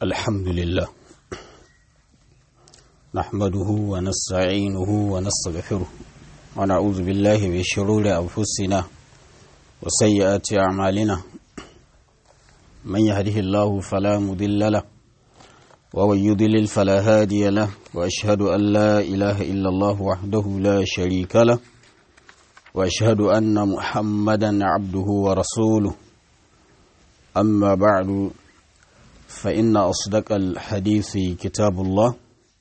الحمد لله نحمده ونستعينه ونستغفره ونعوذ بالله من شرور أنفسنا وسيئات أعمالنا من يهده الله فلا مضل له ومن يضلل فلا هادي له وأشهد أن لا إله إلا الله وحده لا شريك له وأشهد أن محمدا عبده ورسوله أما بعد فإن أصدق الحديث كتاب الله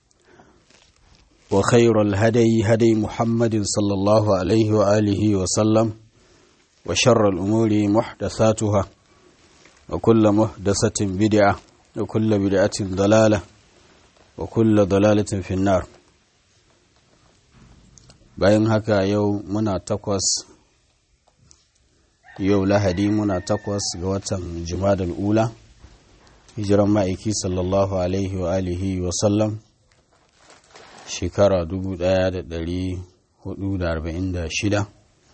وخير الهدي هدي محمد صلى الله عليه وآله وسلم وشر الأمور محدثاتها وكل محدثة بدعة وكل بدعة ضلالة وكل ضلالة في النار bayan haka yau muna takwas yau lahadi muna takwas ga watan jumadal ula hijiran ma'aiki sallallahu alaihi wa alihi wa sallam shekara 1446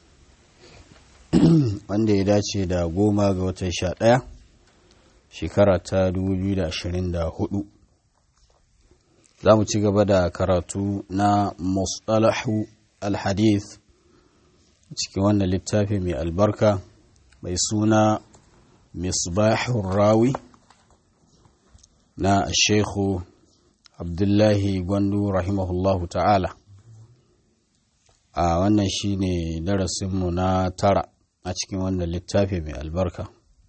wanda ya dace da goma ga watan sha ɗaya shekara ta 2024 za mu ci gaba da karatu na mustalahu alhadith cikin wannan littafi mai albarka mai suna misbahun rawi na shekhu abdullahi gwandu rahimahullahu ta'ala a wannan shine darasinmu na tara a cikin wannan littafi mai albarka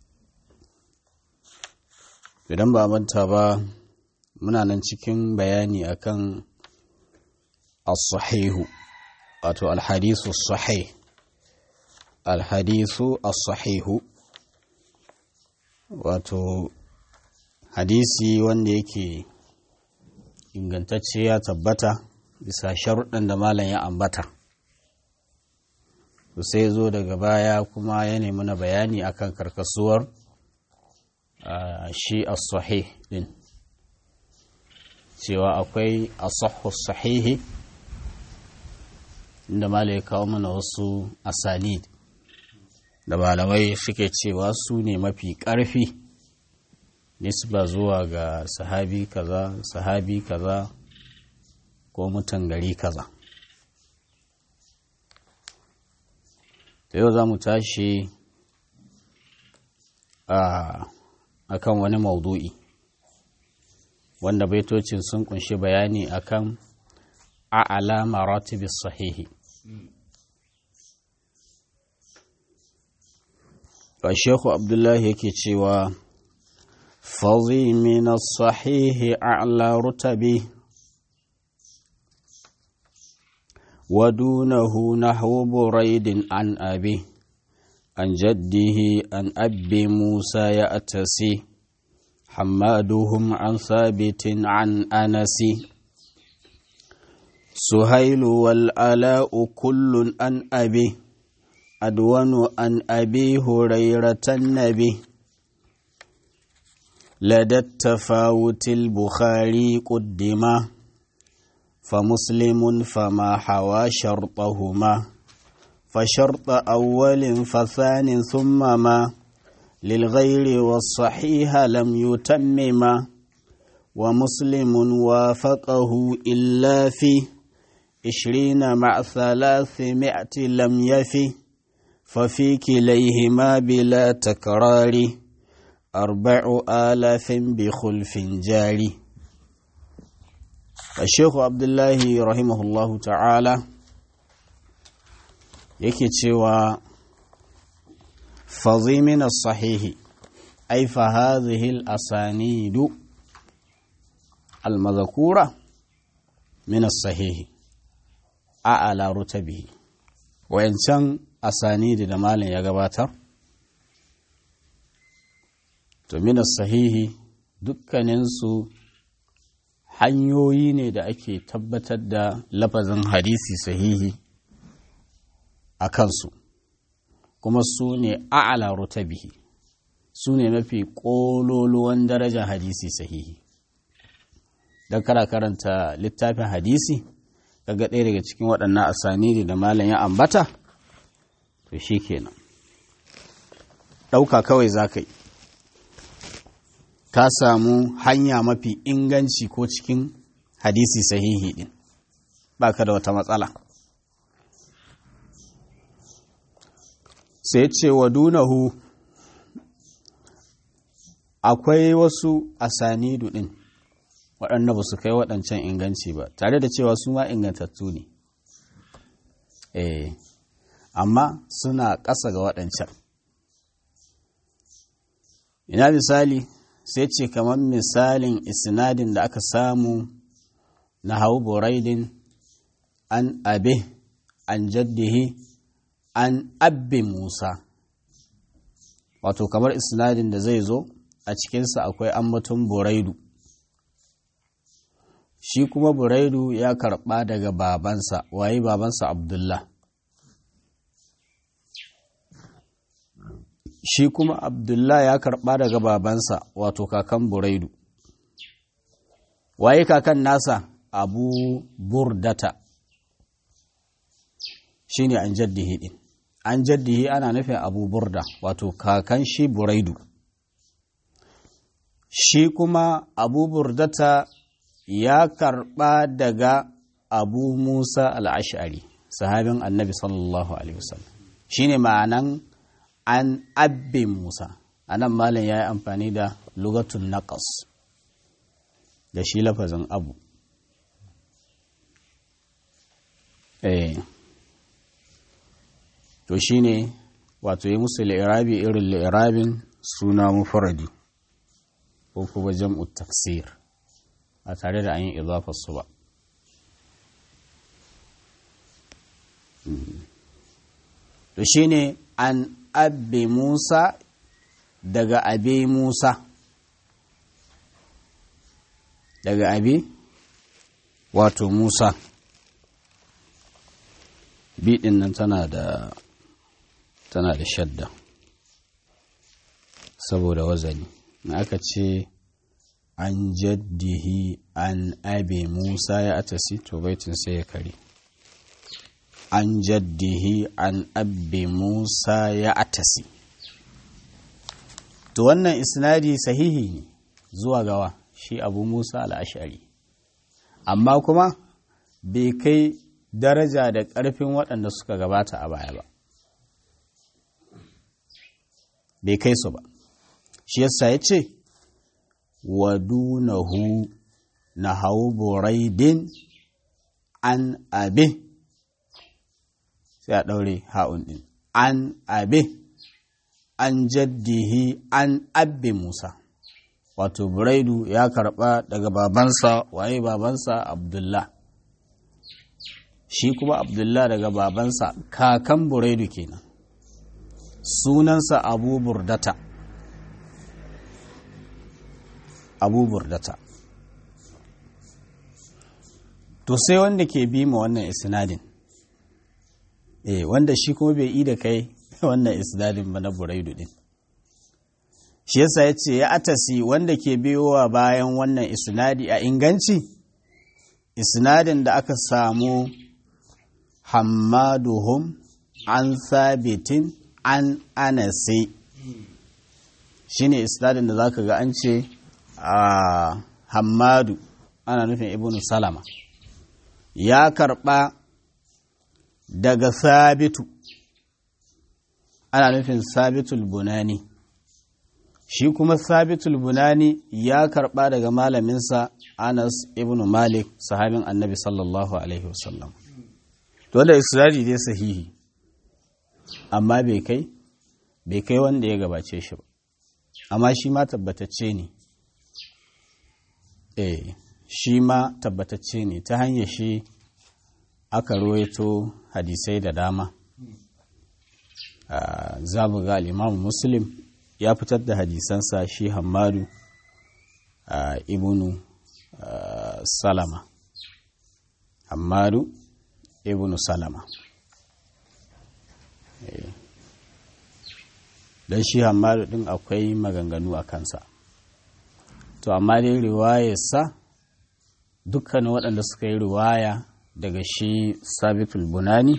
idan ba manta ba muna nan cikin bayani akan as-sahihu wato alhadisu sahih alhadisu as-sahihu wato hadisi wanda yake ingantacce ya tabbata bisa sharuɗan da malam ya ambata to sai zo daga baya kuma ya nemi na bayani akan karkasuwar shi as-sahih din cewa akwai asahhu sahihi inda malam ya kawo mana wasu asanid da malamai suke cewa su ne mafi ƙarfi nisba zuwa ga sahabi kaza sahabi kaza ko mutan gari kaza da yau za mu tashi a kan wani maudu'i wanda baitocin sun kunshi bayani akan a'ala maratibis sahihi ba shekhu abdullahi yake cewa fazi min sahihi a'la rutabi wa dunahu nahwu buraidin an abi an jaddihi an abbi musa ya atasi حمادهم عن ثابت عن أنس سهيل والألاء كل أن أبي أدون أن أبي هريرة النبي لدى التفاوت البخاري قدما فمسلم فما حوى شرطهما فشرط أول فثان ثم ما للغير والصحيح لم يتمما ومسلم وافقه إلا في عشرين مع ثلاثمائة لم يفي ففي كليهما بلا تكرار أربع آلاف بخلف جاري الشيخ عبد الله رحمه الله تعالى yake cewa fazi min sahihi ay fa hadhihi al-asanid al-madhkura min as-sahihi a'ala rutabihi wayancan asanidi da malam ya gabatar to min as-sahihi dukkaninsu hanyoyi ne da ake tabbatar da lafazin hadisi sahihi a kansu kuma su ne a'ala rutabihi su ne mafi ƙololuwan darajar hadisi sahihi don kara karanta littafin hadisi kaga ɗaya daga cikin waɗannan asanidi da malam ya ambata to shi kenan ɗauka kawai za ka yi ka samu hanya mafi inganci ko cikin hadisi sahihi din baka da wata matsala sai ce wa dunahu akwai wasu asanidu din waɗanda ba su kai waɗancan inganci ba tare da cewa su ma ingantattu ne eh amma suna ƙasa ga waɗancan ina misali sai ce kamar misalin isnadin da aka samu na hau buraidin an abe an jaddihi an abbe musa wato kamar isnadin da zai zo a cikinsa akwai ambaton buraidu shi kuma buraidu ya karɓa daga babansa waye babansa abdullah shi kuma abdullah ya karɓa daga babansa wato kakan buraidu waye kakan nasa abu burdata shi ne an jaddihi ɗin an jaddihi ana nufin abu burda wato kakan shi buraidu shi kuma abu burdata ya karɓa daga abu musa al'ashari sahabin annabi sallallahu alaihi wasallam shi ne ma'anan an abbe musa a nan malin ya yi amfani da lugatun naqas da shi lafazin abu eh to shi ne wato yi musu li'irabi irin li'irabin suna mufaradi ko kuma jam'u taksir ba tare da an yi su ba to shi ne an abbe musa daga abe musa daga abe wato musa biɗin nan tana da tana da shadda saboda wazani na aka ce an jaddihi an abe musa ya atasi to baitin sai ya kare an jaddihi an abe musa ya atasi to wannan isnadi sahihi ne zuwa gawa shi abu musa al'ashari amma kuma bai kai daraja da ƙarfin waɗanda suka gabata a baya ba bai kai su ba shi yasa ya ce wadunahu na hau buraidin an abe sai a ɗaure ha'un ɗin an abe an jaddihi an abbe musa wato buraidu ya karɓa daga babansa waye babansa abdullah shi kuma abdullah daga babansa kakan buraidu kenan sunansa abu burdata abu burdata to sai wanda ke bi ma wannan isnadin eh wanda shi kuma bai yi da kai wannan isnadin ba na buraidu din shi yasa ya ce ya atasi wanda ke biyowa bayan wannan isnadi a inganci isnadin da aka samu hammaduhum an sabitin an anase shi ne isnadin da zaka ga an ce a hammadu ana nufin ibn salama ya karba daga sabitu ana nufin sabitul bunani shi kuma sabitul bunani ya karba daga malaminsa anas ibn malik sahabin annabi sallallahu alaihi wasallam dole isra'i dai sahihi amma bai kai bai kai wanda ya gabace shi ba amma shi ma tabbatacce ne eh shi ma tabbatacce ne ta hanyar shi aka ruwaito hadisai da dama za mu ga al'imamu muslim ya fitar da hadisansa shi hamadu ibnu salama hamadu ibnu salama don shi hamadu din akwai maganganu a kansa to amma dai riwayarsa dukkanin waɗanda suka yi riwaya daga shi sabitul bunani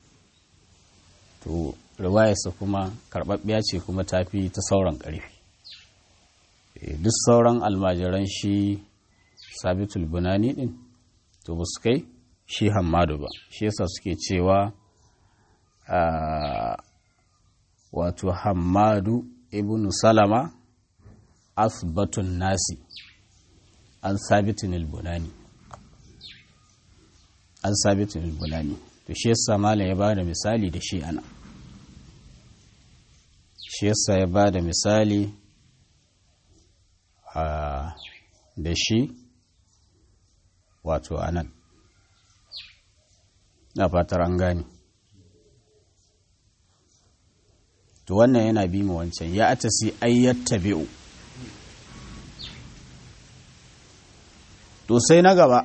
to riwayarsa kuma karɓaɓɓiya ce kuma ta fi ta sauran ƙarfi duk sauran almajiran shi sabitul bunani din to ba su kai shi hamadu ba shi yasa suke cewa wato hamadu ibn salama asbatun nasi an sabitin bunani an sabitin bunani to shi yasa malam ya ba da misali da shi ana shi yasa ya ba da misali da shi wato anan na fatar an gane to wannan yana bi mu wancan ya atasi ayyatta bi'u to sai na gaba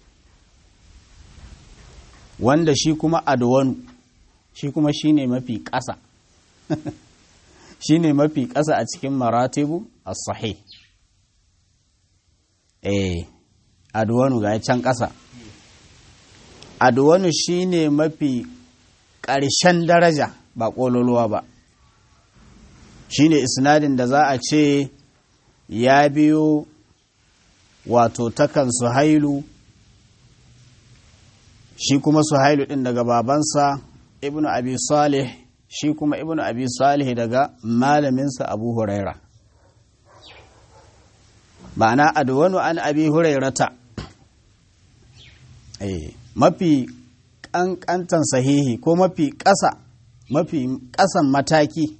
wanda shi kuma adwanu shi kuma shine mafi ƙasa shine mafi ƙasa a cikin maratibu as-sahih eh adwanu ga can ƙasa adwanu shine mafi ƙarshen daraja ba ƙololuwa ba shine isnadin da za a ce ya biyo wato takan suhailu shi kuma suhailu ɗin daga babansa ibnu abi salih shi kuma ibnu abi salih daga malaminsa abu huraira ma'ana adwanu an abi hurairata mafi ƙanƙantan sahihi ko mafi ƙasa mafi ƙasan mataki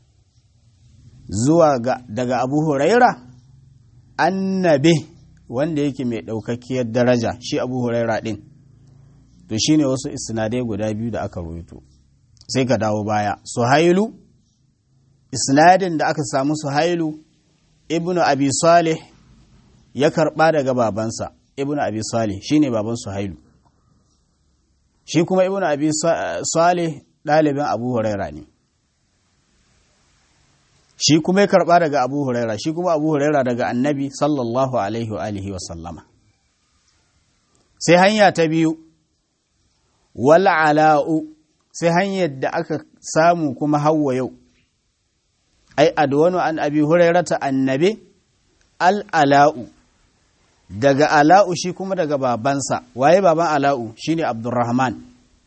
zuwa ga daga abu huraira annabi wanda yake mai ɗaukakkiyar daraja shi abu huraira ɗin to shine wasu isnadai guda biyu da aka rubuto sai ka dawo baya suhailu isnadin da aka samu suhailu ibnu abi salih ya karɓa daga babansa ibnu abi salih shine baban suhailu shi kuma ibnu abi salih ɗalibin abu huraira ne shi kuma ya karɓa daga abu huraira shi kuma abu huraira daga annabi sallallahu alaihi wa alihi wa sallama sai hanya ta biyu wal ala'u sai hanyar da aka samu kuma hawa yau ai adwanu an abi hurairata annabi al ala'u daga ala'u shi kuma daga babansa waye baban ala'u shine abdurrahman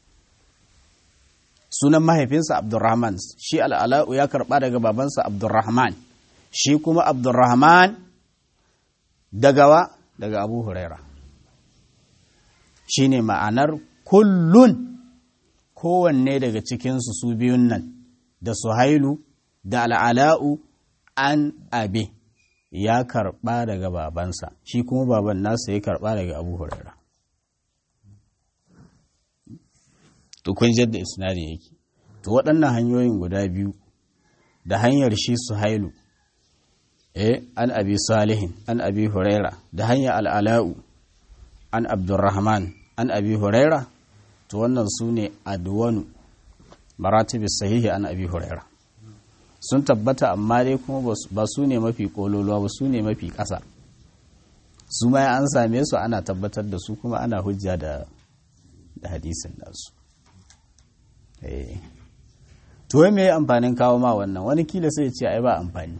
sunan mahaifinsa abdurrahman shi al'ala'u ya karɓa daga babansa abdurrahman shi kuma abdurrahman daga wa daga abu huraira shi ne ma'anar kullun kowanne daga cikinsu su biyun nan da suhailu da al'ala'u an abe ya karɓa daga babansa shi kuma baban nasa ya karɓa daga abu huraira to kun jadda isnadin yake to waɗannan hanyoyin guda biyu da hanyar shi suhailu eh an abi salihin an abi huraira da hanyar al'ala'u an abdurrahman an abi huraira to wannan su ne adwanu maratibis sahihi an abi huraira sun tabbata amma dai kuma ba su ne mafi kololuwa ba su ne mafi ƙasa su ma an same su ana tabbatar da su kuma ana hujja da hadisin nasu to me amfanin kawo ma wannan wani kila sai ce ai ba amfani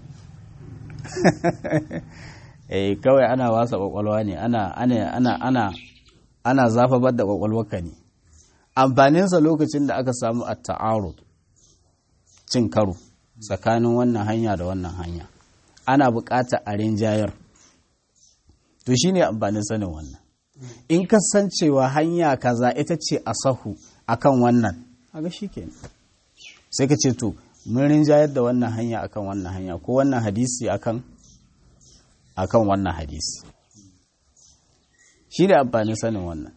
eh kawai ana wasa kwakwalwa ne ana ana ana ana ana zafabar da kwakwalwarka ne amfaninsa lokacin da aka samu a ta'arud cin karo tsakanin wannan hanya da wannan hanya ana bukata a rinjayar to shine amfanin sanin wannan in kasancewa hanya kaza ita ce a sahu akan wannan haka shi kenan sai ka ce to mun rinjayar da wannan hanya akan wannan hanya ko wannan hadisi akan akan wannan hadisi shi da amfanin sanin wannan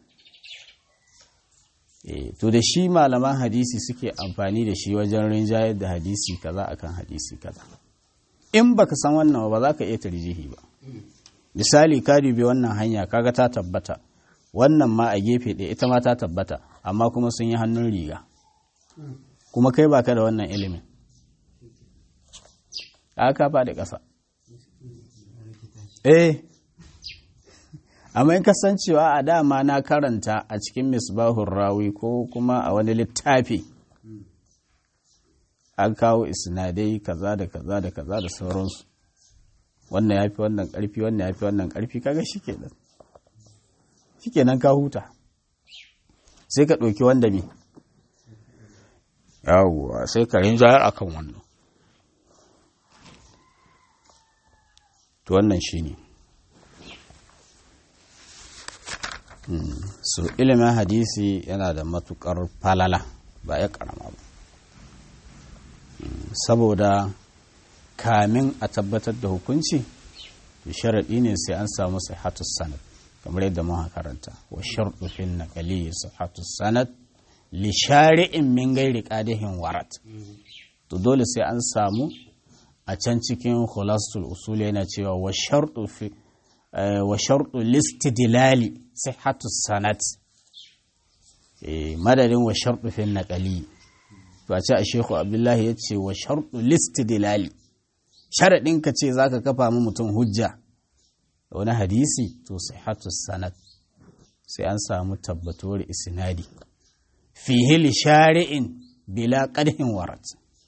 e, to da shi malaman hadisi suke amfani da shi wajen rinjayar da hadisi kaza akan hadisi kaza in baka san wannan ba za ka iya tarjihi ba misali ka dubi wannan hanya kaga ta tabbata wannan ma a gefe ɗaya ita ma ta tabbata amma kuma sun yi hannun riga kuma kai baka da wannan ilimin aka faɗi ƙasa eh amma in kasancewa a dama na karanta a cikin misbahun rawi ko kuma a wani littafi an kawo isnadai kaza da kaza da kaza da sauransu wannan ya fi wannan ƙarfi wannan ya fi wannan ƙarfi kaga shi kenan shi kenan ka huta sai ka ɗauki wanda mi yawwa sai ka rinjayar a kan wannan to wannan shi ne so ilimin hadisi yana da matuƙar falala ba ya ƙarama ba saboda kamin a tabbatar da hukunci sharaɗi ne sai an samu sihatus sanad kamar yadda muka karanta wa sharɗu fil naqali sihatus sanad li shari'in min gairi qadihin warat to dole sai an samu a can cikin khulasatul usul yana cewa wa sharɗu fi wa sharɗu listidlali sihatus sanad madadin wa sharɗu fil naqali to a ce a shehu abdullahi ya ce wa sharɗu listidlali sharaɗin ka ce za ka kafa mu mutum hujja da wani hadisi to sihatu sanad sai an samu tabbatuwar isnadi fihi li shari'in bila qadhin warat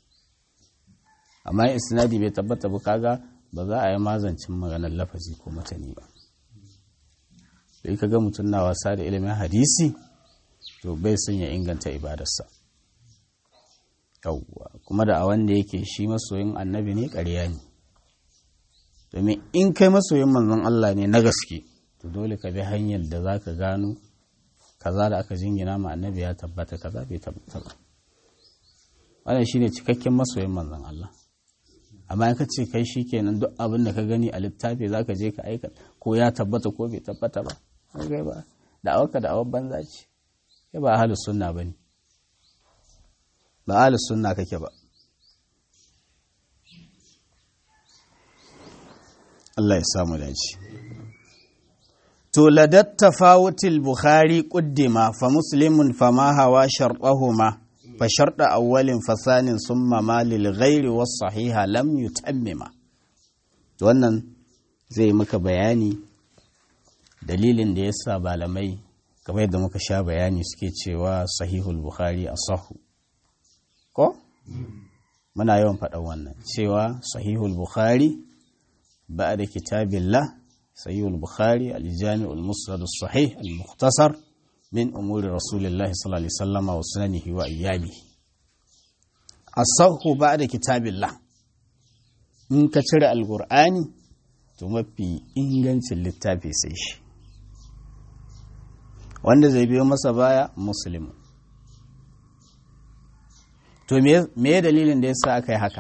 amma isnadi bai tabbata ba kaga ba za a yi mazancin maganar lafazi ko matani ba sai kaga mutum na wasa da ilimin hadisi to bai son ya inganta ibadarsa yawwa kuma da a wanda yake shi masoyin annabi ne ƙarya ne domin in kai masoyin manzon Allah ne na gaske to dole ka bi hanyar da za ka gano kaza da aka jingina ma annabi ya tabbata kaza bai tabbata ba wannan shine cikakken masoyin manzon Allah amma in ka ce kai shi kenan duk abin da ka gani a littafi za ka je ka aika ko ya tabbata ko bai tabbata ba kai ba da awaka da awar banza ce kai ba ahlus sunna bane ba ahlus sunna kake ba Allah ya samu dace to ladat tafawutil bukhari quddima fa muslimun fama hawa shartahuma fa sharda awwalin fasanin summa ma lil ghairi was sahiha lam yutammima to wannan zai maka bayani dalilin da yasa malamai kamar yadda muka sha bayani suke cewa sahihul bukhari asahu ko muna yawan faɗan wannan cewa sahihul bukhari بعد كتاب الله صحيح البخاري الجامع المسند الصحيح المختصر من أمور رسول الله صلى الله عليه وسلم وسننه وأيامه الصح بعد كتاب الله in ka cire alkur'ani to mafi ingancin littafi sai shi wanda zai biyo masa baya musulmi to me dalilin da ya sa aka yi haka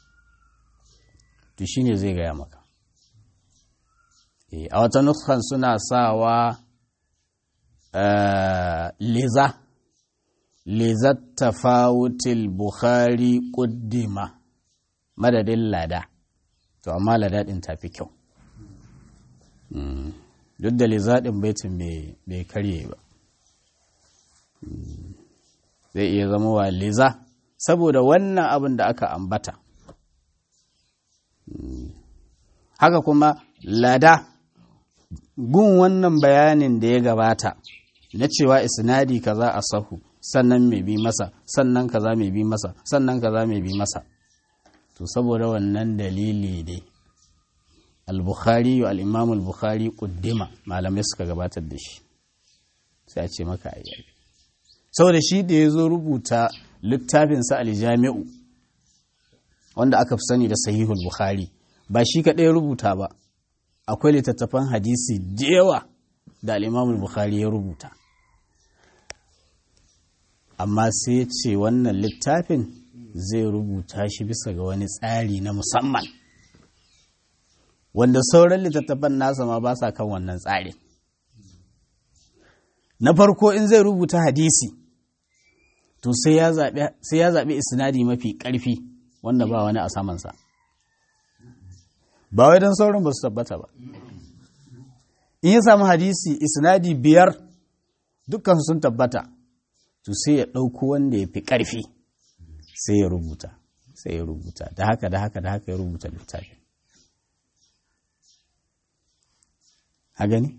to shine zai gaya maka a wata nuskan suna sawa liza lizat tafawutil bukhari kuddima madadin lada to amma lada din tafi kyau duk da liza din baitin bai karye ba zai iya zama wa liza saboda wannan abin da aka ambata haka kuma lada gun wannan bayanin da ya gabata na cewa isnadi kaza a sahu sannan mai bi masa sannan kaza mai bi masa sannan kaza mai bi masa to saboda wannan dalili ne al-bukhari wa al-imam al-bukhari kuddima malamai suka gabatar da shi sai a ce maka ayyabi saboda shi da ya zo rubuta littafinsa al-jami'u wanda aka fi sani da sahihul bukhari ba shi kaɗai rubuta ba akwai littattafan hadisi da yawa da al'imamul bukhari ya rubuta amma sai ce wannan littafin zai rubuta shi bisa ga wani tsari na musamman wanda sauran littattafan nasa ma ba sa kan wannan tsarin na farko in zai rubuta hadisi to sai ya zaɓi isnadi mafi ƙarfi wanda ba wani a samansa ba wai don sauran ba su tabbata ba in ya samu hadisi isnadi biyar dukkan sun tabbata to sai ya ɗauko wanda ya fi ƙarfi sai ya rubuta sai ya rubuta da haka da haka da haka ya rubuta littafi a gani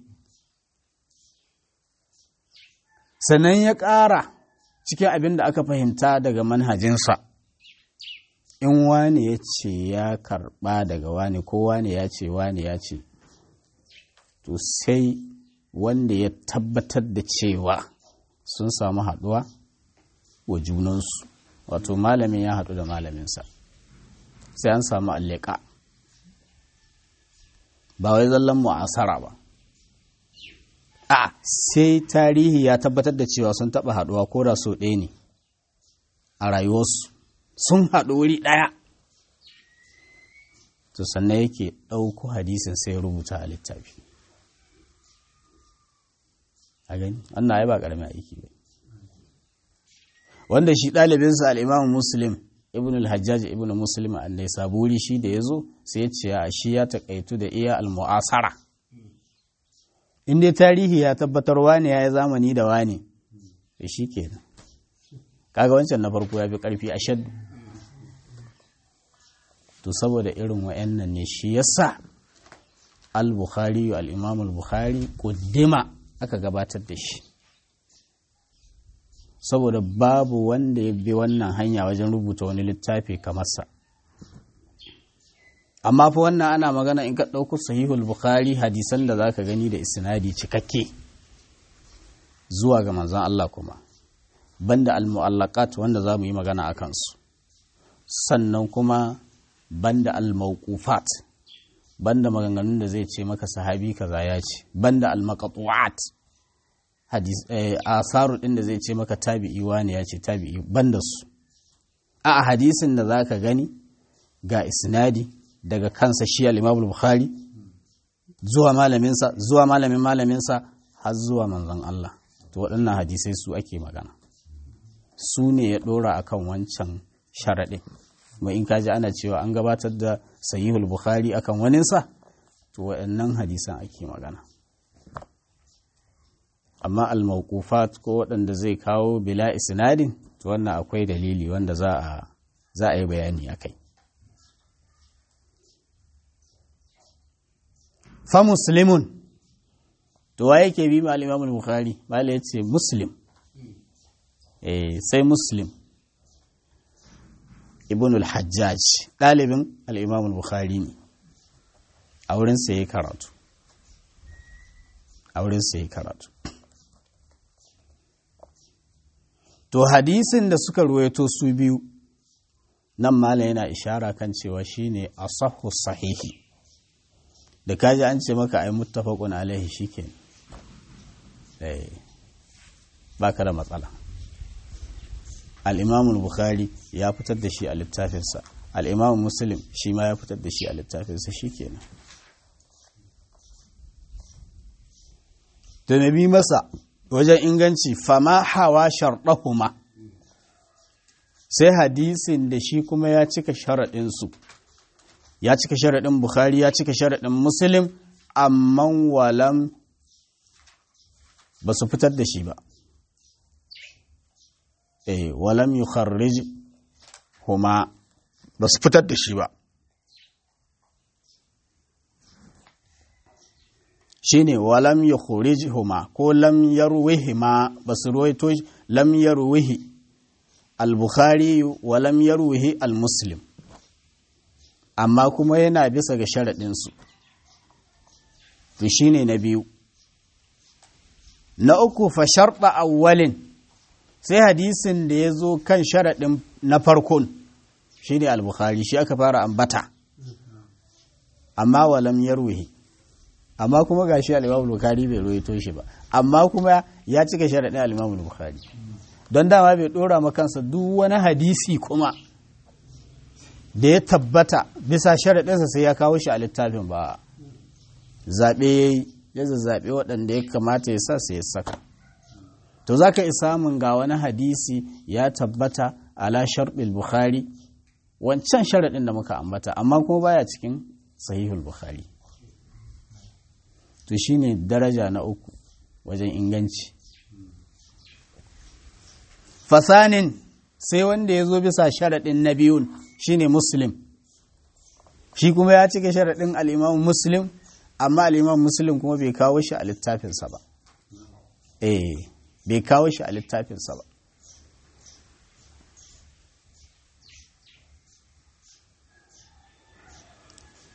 sannan ya ƙara cikin abin da aka fahimta daga manhajinsa in wani ya ce ya karba daga wani ko wani ya ce wani ya ce to sai wanda ya tabbatar da cewa sun samu haɗuwa wa junansu wato malamin ya haɗu da malaminsa sai an samu alleka ba wai zallan mu'asara ba a sai tarihi ya tabbatar da cewa sun taɓa haɗuwa ko da so ɗaya ne a rayuwarsu sun haɗu wuri ɗaya to sannan yake ɗauko hadisin sai ya rubuta a littafi a gani wannan ai ba ƙaramin aiki ba wanda shi ɗalibinsa al'imam muslim ibn al-hajjaj ibn muslim annai saburi shi da ya zo sai ya ce a shi ya taƙaitu da iya al-mu'asara in dai tarihi ya tabbatar wane ya yi zamani da wane da shi kenan kaga wancan na farko ya fi ƙarfi a shaddu to saboda irin wa'annan ne shi yasa al-bukhari al-imam al-bukhari kuddima aka gabatar da shi saboda babu wanda ya bi wannan hanya wajen rubuta wani littafi kamar sa amma fa wannan ana magana in ka ɗauko sahihul bukhari hadisan da zaka gani da isnadi cikakke zuwa ga manzon Allah kuma banda al-mu'allaqat wanda za mu yi magana a kansu sannan kuma banda al-mawqufat banda maganganun da zai ce maka sahabi kaza ya ce banda al-maqtu'at hadis eh, asaru din da zai ce maka tabi'i wani ya ce tabi'i banda su a hadisin da zaka gani ga isnadi daga kansa shi al-Imam Bukhari zuwa malaminsa zuwa malamin malaminsa har zuwa manzon Allah to waɗannan hadisai su ake magana su ne ya ɗora akan wancan sharaɗin kuma in kaji ana cewa an gabatar da sahihul bukhari akan waninsa to waɗannan hadisan ake magana amma al-mawqufat ko waɗanda zai kawo bila isnadin to wannan akwai dalili wanda za a za a yi bayani akai fa muslimun to wa yake bi ma al-imam al-bukhari mala yace muslim eh sai muslim ibn al-hajjaj ɗalibin al-imam al-bukhari ne a wurin sa yayi karatu a wurin sa yayi karatu to hadisin da suka ruwaito su biyu nan mala yana ishara kan cewa shine asahhu sahihi da kaji an ce maka ai muttafaqun alaihi shikenan eh baka da matsala al-imam bukhari ya fitar da shi a littafinsa al-imam muslim shi ma ya fitar da shi a littafinsa shikenan to me bi masa wajen inganci fama hawa sharɗahuma sai hadisin da shi kuma ya cika sharaɗinsu ya cika sharaɗin bukhari ya cika sharaɗin muslim amma walam ba su fitar da shi ba eh walam yi huma ba su fitar da shi ba shine walam ya huma ko lam yarwihima ba su ruwaito lam yarwihi al-bukhari wa lam yarwihi al-muslim amma kuma yana bisa ga sharaɗinsu to shine na biyu na uku fa sharɗa awwalin sai hadisin da ya zo kan sharaɗin na farkon shine al-bukhari shi aka fara ambata amma wa lam yarwihi amma kuma ga shi al-Imam Bukhari bai ruwaito shi ba amma kuma ya cika sharaɗin al-Imam Bukhari don dama bai dora ma kansa duk wani hadisi kuma da ya tabbata bisa sharaɗinsa sai ya kawo shi a littafin ba zaɓe ya yi ya zazzaɓe waɗanda ya kamata ya sa sai ya saka to za ka samun ga wani hadisi ya tabbata ala sharɗin Bukhari wancan sharaɗin da muka ambata amma kuma baya cikin sahihul Bukhari to shine daraja na uku wajen inganci fasanin sai wanda ya zo bisa sharaɗin na biyun shine muslim shi kuma ya cika sharaɗin al'imam muslim amma al'imam muslim kuma bai kawo shi a littafinsa ba eh bai kawo shi a littafinsa ba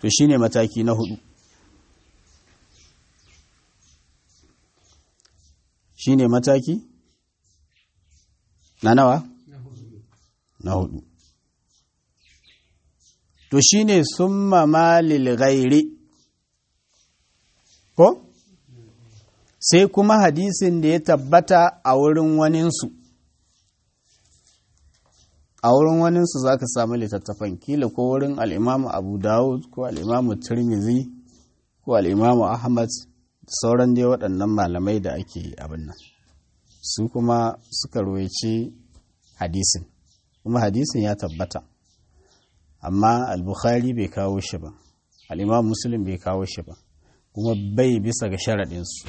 to shine mataki na hudu shine mataki na nawa na hudu to shine summa malil ghairi ko sai kuma hadisin da ya tabbata a wurin waninsu a wurin waninsu za ka samu littattafan kila ko wurin al'imamu abu dawud ko al'imamu tirmizi ko al'imamu ahmad da sauran dai waɗannan malamai da ake abin nan su kuma suka roici hadisin kuma hadisin ya tabbata amma al-bukhari bai kawo shi ba al'imam muslim bai kawo shi ba kuma bai bisa ga sharaɗinsu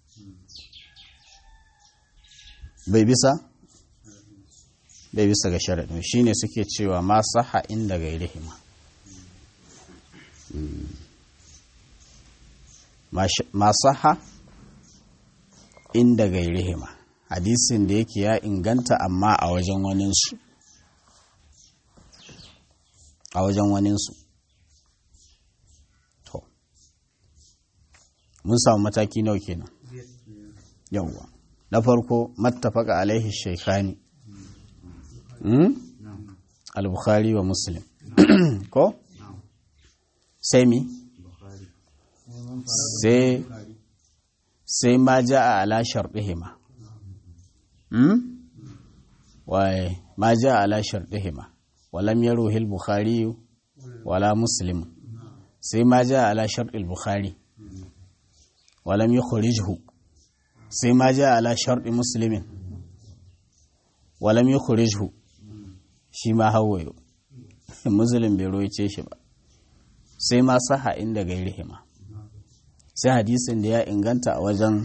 bai bisa bai bisa ga sharaɗin shi ne suke cewa ma saha inda gairihima ma saha inda gairihima hadisin da yake ya inganta amma a wajen waninsu a wajen waninsu to mun samu mataki nawa kenan yawwa na farko mattafaka alaihi shaikhani al-bukhari wa muslim ko sai mi sai sai ma ja'a ala sharɗihima waye ma ja'a ala sharɗihima walam yaruhi al-bukhari wala muslim sai ma ja'a ala sharɗi al-bukhari walam yukhrijhu sai ma ja'a ala sharɗi muslimin walam yukhrijhu shi ma hawayo muslim bai roice shi ba sai ma saha inda gairihima sai hadisin da ya inganta a wajen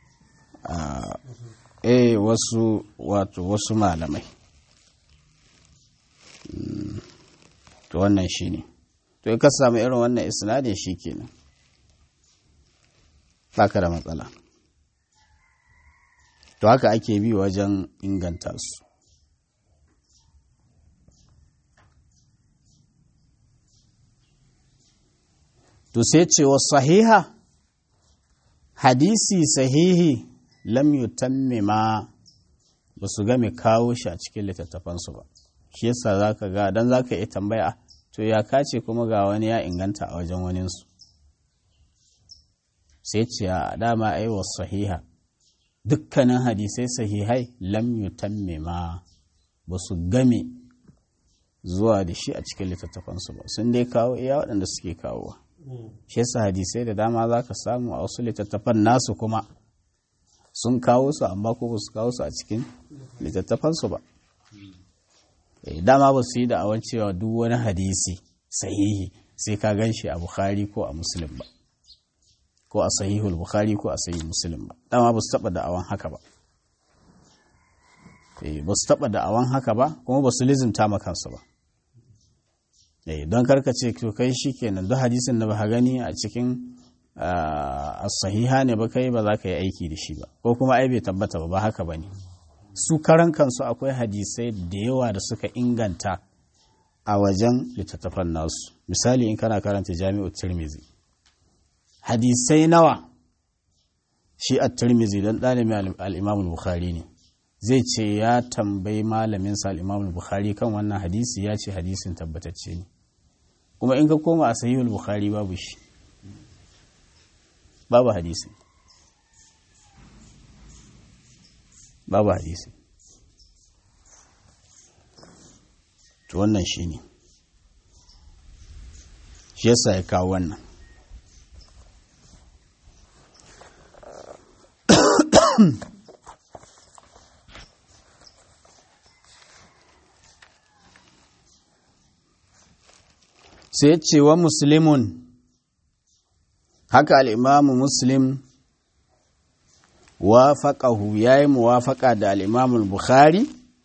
eh wasu wato wasu malamai to wannan shi ne to ka samu irin wannan isnadin shi kenan baka da matsala to haka ake bi wajen inganta su to sai cewa sahiha hadisi sahihi lam yutammima ba su game kawo shi a cikin littattafansu ba shi yasa za ka ga don za ka iya tambaya to ya kace kuma ga wani ya inganta a wajen waninsu sai ce a dama aiwa sahiha dukkanin hadisai sahihai lam yutammima ba su game zuwa da shi a cikin littattafansu ba sun dai kawo iya waɗanda suke kawowa shi yasa hadisai da dama za ka samu a wasu littattafan nasu kuma sun kawo su amma ko ba su kawo su a cikin littattafansu ba dama ba su yi da'awar cewa duk wani hadisi sahihi sai ka gan shi a bukhari ko a muslim ba ko a sahihul bukhari ko a sahih muslim ba dama ba su taba da'awan haka ba ba su taba da'awan haka ba kuma ba su lizimta ma kansu ba don karka ce to kai shi kenan duk hadisin da ba gani a cikin sahiha ne ba kai ba za ka yi aiki da shi ba ko kuma ai bai tabbata ba ba haka ba ne su karan kansu akwai hadisai da yawa da suka inganta a wajen littattafan nasu misali in kana karanta jami'ar tirmizi hadisai nawa shi a tirmizi don ɗalibin al'imamul bukhari ne zai ce ya tambayi malaminsa al'imamul bukhari kan wannan hadisi ya ce hadisin tabbatacce ne kuma in ka koma a sahihul bukhari babu shi babu hadisi babu hadisi to wannan shi ne shi yasa ya kawo wannan sai ce wa muslimun haka al'imamu muslim wafaƙahu ya yi muwafaƙa da al'imamul bukhari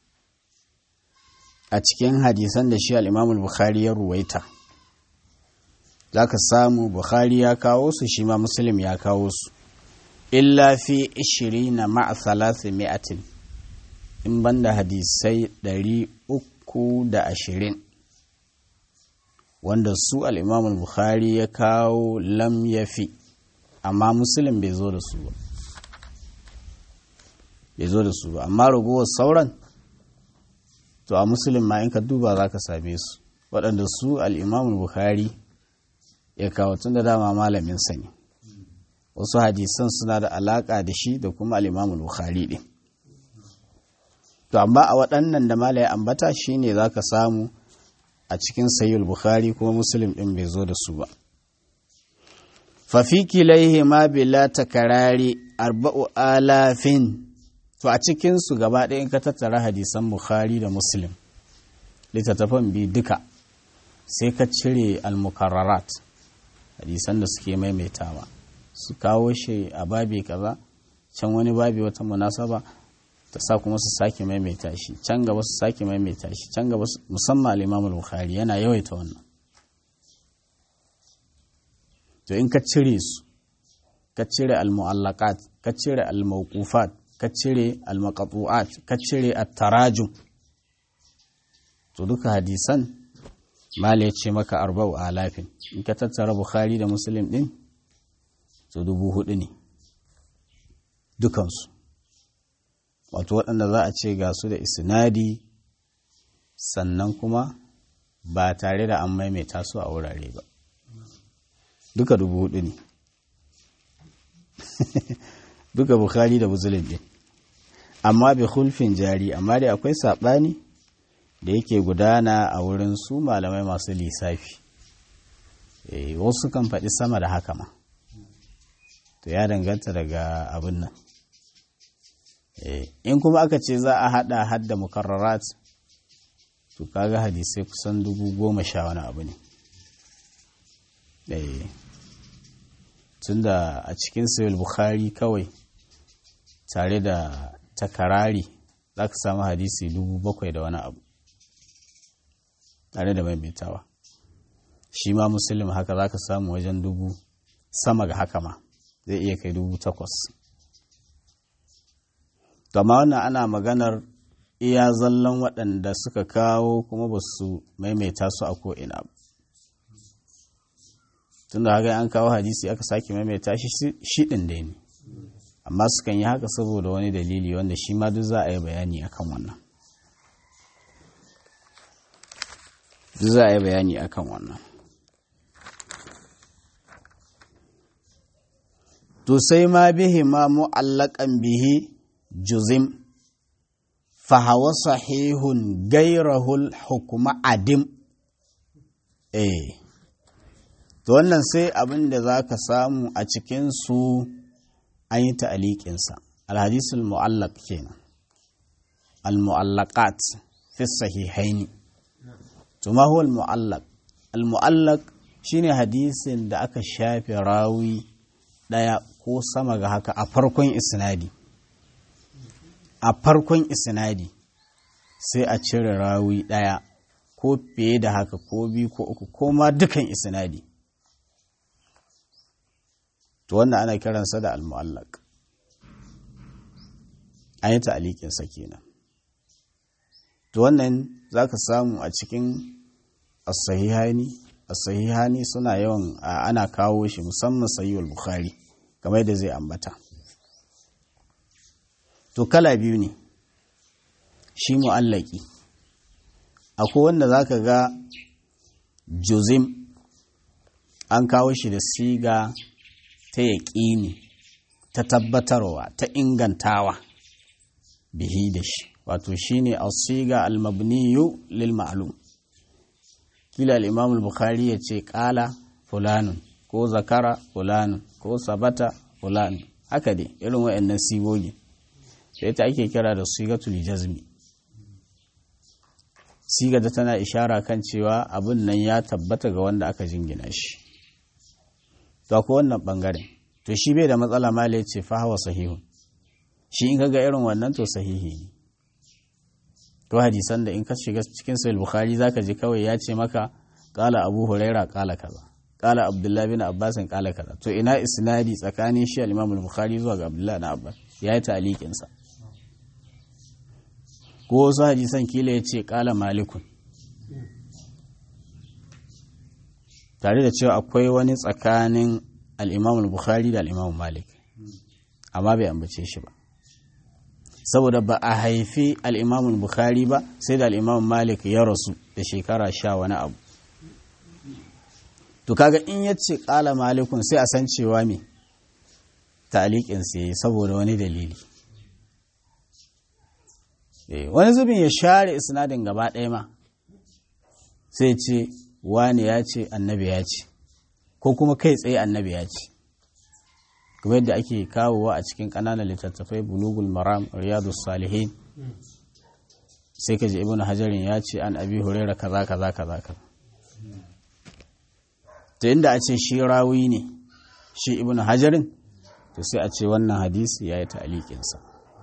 a cikin hadisan da shi al'imamul bukhari ya ruwaita za ka samu bukhari ya kawo su shi ma muslim ya kawo su illa fi ishiri na ma'a salasi mi'atin in banda hadisai ɗari uku da ashirin wanda su al'imamul bukhari ya kawo lam ya fi amma musulun bai zo da su ba bai zo da su ba amma ragowar sauran to a musulun ma in ka duba za ka same su waɗanda su al'imamul bukhari ya kawo tun da dama malamin sani wasu hadisan suna da alaƙa da shi da kuma al'imamul bukhari ɗin to amma a waɗannan da malaya ambata shine za ka samu a cikin sayyul bukhari kuma muslim ɗin bai zo da su ba fafi kilaihi ma bila takarari arba'u alafin to a cikinsu gaba ɗaya in ka tattara hadisan bukhari da muslim littattafan bi duka sai ka cire almukarrarat hadisan da suke maimaitawa su kawo shi a babi kaza can wani babi wata munasaba ta sa kuma su sake maimaita shi can gaba su sake maimaita shi can gaba musamman al-Imam al-Bukhari yana yawaita wannan to in ka cire su ka cire al-mu'allaqat ka cire al-mawqufat ka cire al-maqtu'at ka cire at-tarajum to duka hadisan mala ya ce maka arba'u alafin in ka tattara Bukhari da Muslim din to dubu hudu ne dukansu wato waɗanda za a ce ga su da isnadi sannan kuma ba tare da an maimaita su a wurare ba duka dubu hudu ne duka bukhari da muslim ɗin amma bi hulfin jari amma dai akwai saɓani da yake gudana a wurin su malamai masu lissafi wasu kan faɗi sama da haka ma to ya danganta daga abin nan in kuma aka ce za a hada hadda mukarrarat to kaga hadisai kusan dubu goma sha wani abu ne tunda a cikin sayul bukhari kawai tare da takarari za ka samu hadisi dubu bakwai da wani abu tare da maimaitawa shi ma musulun haka za ka samu wajen dubu sama ga haka ma zai iya kai dubu takwas amma wannan ana maganar iya zallon waɗanda suka kawo kuma ba su maimaita su a ko'ina ba tunda haka an kawo hadisi aka sake maimaita shi shiɗin da ne amma sukan yi haka saboda wani dalili wanda shi ma duk za a yi bayani akan wannan duk za a yi bayani akan wannan to sai ma bihi ma mu'allakan bihi juzim fahawa sahihun gairahul hukuma adim eh to wannan sai abin da za ka samu a cikinsu an yi ta'aliƙinsa alhadisul mu'allaq kenan al-mu'allaqat fi sahihaini to ma huwa al-mu'allaq al-mu'allaq shine hadisin da aka shafe rawi daya ko sama ga haka a farkon isnadi a farkon isnadi sai a cire rawi ɗaya ko fiye da haka ko biyu ko uku ko ma dukan isnadi to wannan ana kiransa da al-mu'allaq an yi ta'alikinsa kenan to wannan za ka samu a cikin as-sahihani as-sahihani suna yawan ana kawo shi musamman sahihul bukhari kamar yadda zai ambata to kala biyu ne shi mu'allaki akwai wanda za ka ga juzim an kawo shi da siga ta yaƙini ta tabbatarwa ta ingantawa bihi da shi wato shi ne siga almabniyu lil ma'lum kila al-imam al-bukhari ya ce ƙala fulanun ko zakara fulanun ko sabata fulanun haka dai irin waɗannan sigogi sai ita ake kira da sigatul jazmi siga da tana ishara kan cewa abin nan ya tabbata ga wanda aka jingina shi to akwai wannan bangaren to shi bai da matsala mala ya ce fa hawa sahihun shi in kaga irin wannan to sahihi ne to hadisan da in ka shiga cikin sahih bukhari zaka ji kawai ya ce maka qala abu huraira qala kaza qala abdullahi bin abbas qala kaza to ina isnadi tsakanin shi al-imam al-bukhari zuwa ga abdullahi bin abbas ya yi ta'liqin sa ko wasu hadisan kila ya ce ƙala malikun tare da cewa akwai wani tsakanin al'imam bukhari da al'imam malik amma bai ambace shi ba saboda ba a haifi al'imam bukhari ba sai da al'imam malik ya rasu da shekara sha wani abu to kaga in ya ce ƙala malikun sai a san cewa me ta'aliƙinsa ya yi saboda wani dalili wani zubin ya share isnadin gaba ɗaya ma sai ce wani ya ce annabi ya ce ko kuma kai tsaye annabi ya ce kuma yadda ake kawowa a cikin ƙananan littattafai bulugul maram riyadus salihin sai ka ji ibn hajarin ya ce an abi huraira kaza kaza kaza kaza to inda a ce shi rawi ne shi ibn hajarin to sai a ce wannan hadisi ya yi ta'aliƙinsa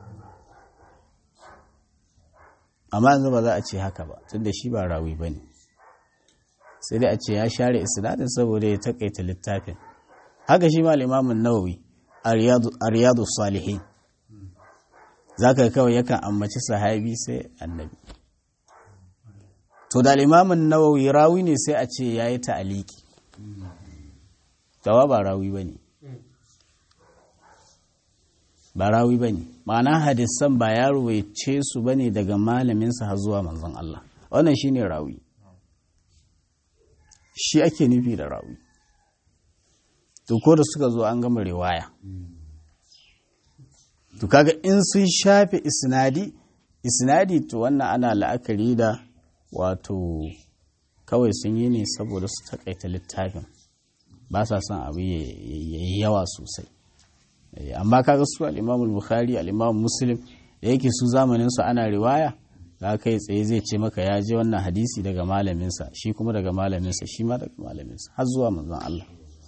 amma yanzu ba za a ce haka ba tunda shi ba rawi ba ne sai dai a ce ya share isnadin saboda ya takaita littafin haka shi ma limamin nawawi a riyadu salihin za ka kawai yakan ambaci sahabi sai annabi to da limamin nawawi rawi ne sai a ce ya yi ta'aliki tawa ba rawi ba ne ba rawi ba ne ma'ana hadisan ba ya ruwaice su ba ne daga malaminsa har zuwa manzon Allah wannan shi ne rawi shi ake nufi da rawi to ko da suka zo an gama riwaya to kaga in sun shafe isnadi isnadi to wannan ana la'akari da wato kawai sun yi ne saboda su takaita littafin ba sa son abu ya yi yawa sosai amma kaga su al-Imam al-Bukhari al-Imam Muslim da yake su zamanin su ana riwaya za kai tsaye zai ce maka ya je wannan hadisi daga malaminsa shi kuma daga malaminsa shi ma daga malaminsa har zuwa manzon Allah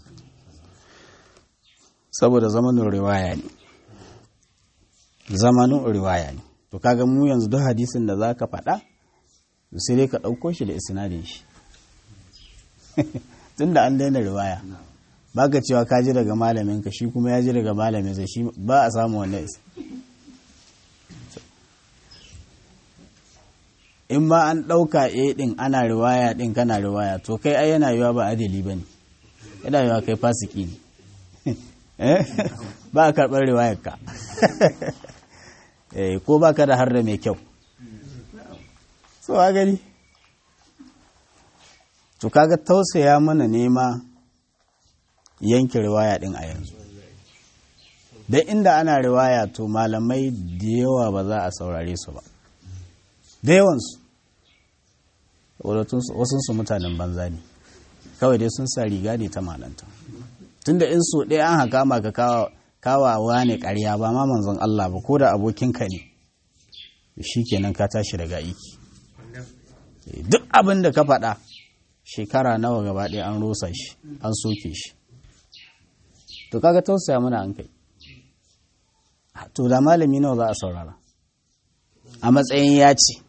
saboda zamanin riwaya ne zamanin riwaya ne to kaga mu yanzu duk hadisin da zaka faɗa sai dai ka ɗauko shi da isnadin shi tunda an daina riwaya baka cewa ka ji daga malaminka shi kuma ya ji daga malaminsa shi ba a samu wannan isa in ma an ɗauka a ɗin ana riwaya ɗin kana riwaya to kai ai yana yiwa ba adali ba ne yana yiwa kai fasiki ne ba a karɓar riwayar ka ko ba ka da har da mai kyau so a gani to kaga tausaya mana nema yanke riwaya ɗin a yanzu don inda ana riwaya to malamai da yawa ba za a saurare su ba da yawansu wasunsu mutanen banza ne kawai dai sun sa riga ne ta malanta tunda in so ɗaya an haka maka kawawa ne ƙarya ba ma manzon Allah ba ko da abokinka ne shi kenan ka tashi daga aiki duk abin da ka faɗa shekara nawa gaba ɗaya an rosa shi an soke shi to kaga tausaya mana an kai to da malami nawa za a saurara a matsayin ya ce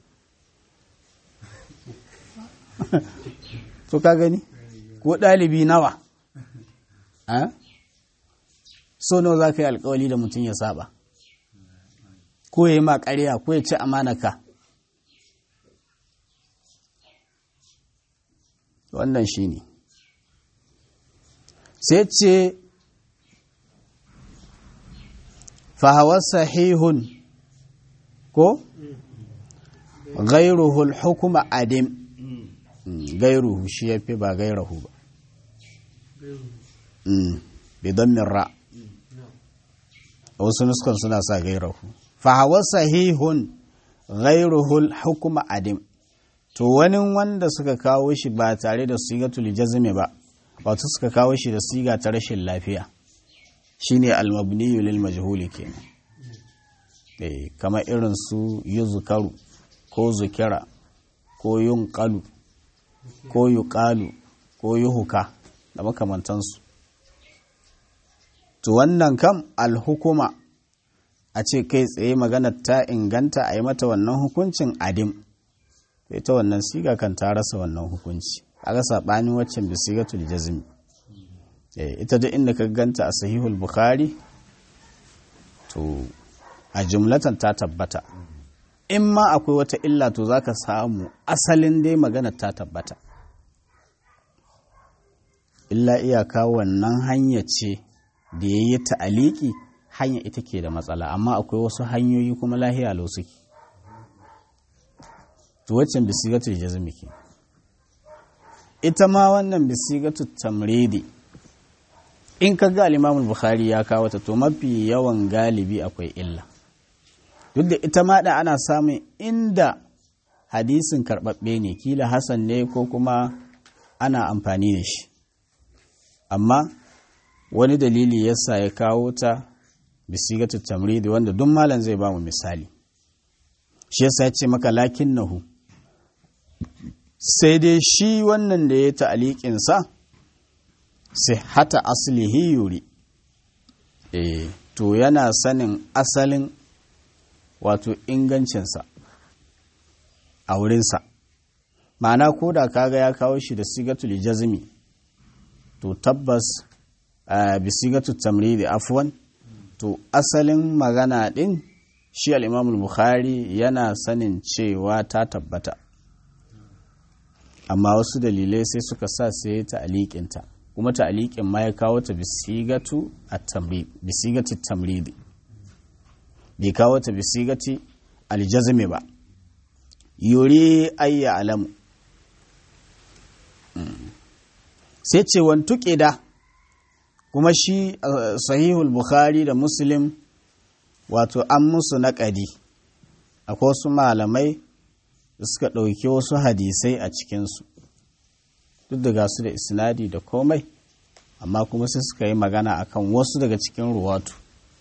to ka gani ko ɗalibi nawa so nawa za ka yi alkawali da mutum ya saba ko ya yi ma ƙarya ko ya ci amanaka wannan shi ne sai ce fahawar sahihun ko gairuhul hukuma adim gairuhu shi ya fi ba gairahu ba bidan mirra wasu nuskan suna sa gairahu fahawar sahihun gairuhul hukuma adim to wani wanda suka kawo shi ba tare da sigatul jazmi ba wato suka kawo shi da siga ta rashin lafiya shine almabniyu lil majhuli kenan eh kamar irin su yuzkaru ko zukira ko yunqalu ko yuqalu ko yuhuka da makamantansu to wannan kam alhukuma a ce kai tsaye maganar ta inganta a yi mata wannan hukuncin adim ita wannan siga kan ta rasa wannan hukunci a ga saɓanin waccan bi sigatul jazmi ita duk inda ka ganta a sahihul bukhari to a jumlatan ta tabbata in ma akwai wata illa to zaka samu asalin dai magana ta tabbata illa iyaka wannan hanya ce da ya yi ta'aliki hanya ita ke da matsala amma akwai wasu hanyoyi kuma lahiya lau suke to waccan bisigatul jazmi ke ita ma wannan bisigatul tamridi in ka ga al bukhari ya kawo ta to mafi yawan galibi akwai illa duk da ita ma da ana samun inda hadisin karɓaɓɓe ne kila hasan ne ko kuma ana amfani da shi amma wani dalili yasa ya kawo ta bisigatu tamridi wanda duk malam zai ba mu misali shi yasa ya ce maka lakin nahu sai dai shi wannan da ya ta'aliƙin sa sai hata aslihi yuri eh to yana sanin asalin wato ingancinsa a wurinsa ma'ana ko da kaga ya kawo shi da sigatul jazmi to tabbas bi sigatul tamridi afwan to asalin magana din shi al-Imam bukhari yana sanin cewa ta tabbata amma wasu dalilai sai suka sa sai ta aliƙinta kuma ta aliƙin ma ya kawo ta bisigatu at-tamrid bisigatu tamridi bai kawo ta bisigati aljazmi ba yuri ayya alamu sai ce wantuƙe da kuma shi sahihul bukhari da muslim wato an musu naƙadi akwai wasu malamai da suka ɗauki wasu hadisai a cikinsu duk da gasu da isnadi da komai amma kuma sai suka yi magana akan wasu daga cikin ruwatu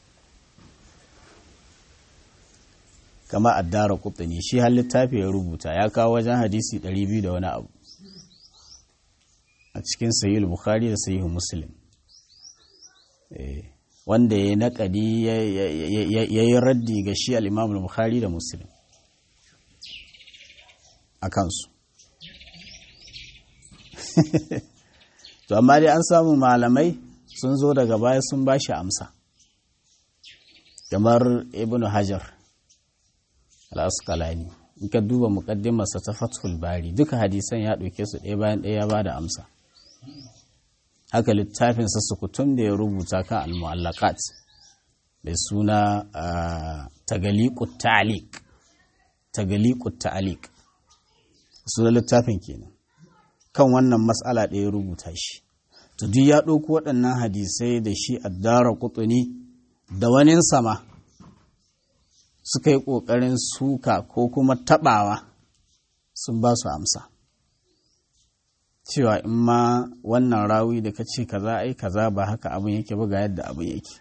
kama addara kutani shi har littafi ya rubuta ya kawo wajen hadisi 200 da wani abu a cikin sahihul bukhari da sahihul muslim wanda ya naƙadi ya yi raddi ga shi al'imamul bukhari da muslim a kansu to amma dai an samu malamai sun zo daga baya sun ba shi amsa kamar ibn hajar al'askalani in ka duba muƙaddimarsa ta fathul bari duka hadisan ya ɗauke su ɗaya bayan ɗaya ya ba da amsa haka littafinsa sukutun da ya rubuta kan al-mu'allaqat mai suna tagaliqut ta'liq tagaliqut ta'liq suna littafin kenan kan wannan mas'ala da ya rubuta shi to duk ya ɗauko waɗannan hadisai da shi addara kutuni da wani sama suka yi ƙoƙarin suka ko kuma taɓawa sun ba su amsa cewa in ma wannan rawi da ka ce kaza ai kaza ba haka abin yake ba ga yadda abin yake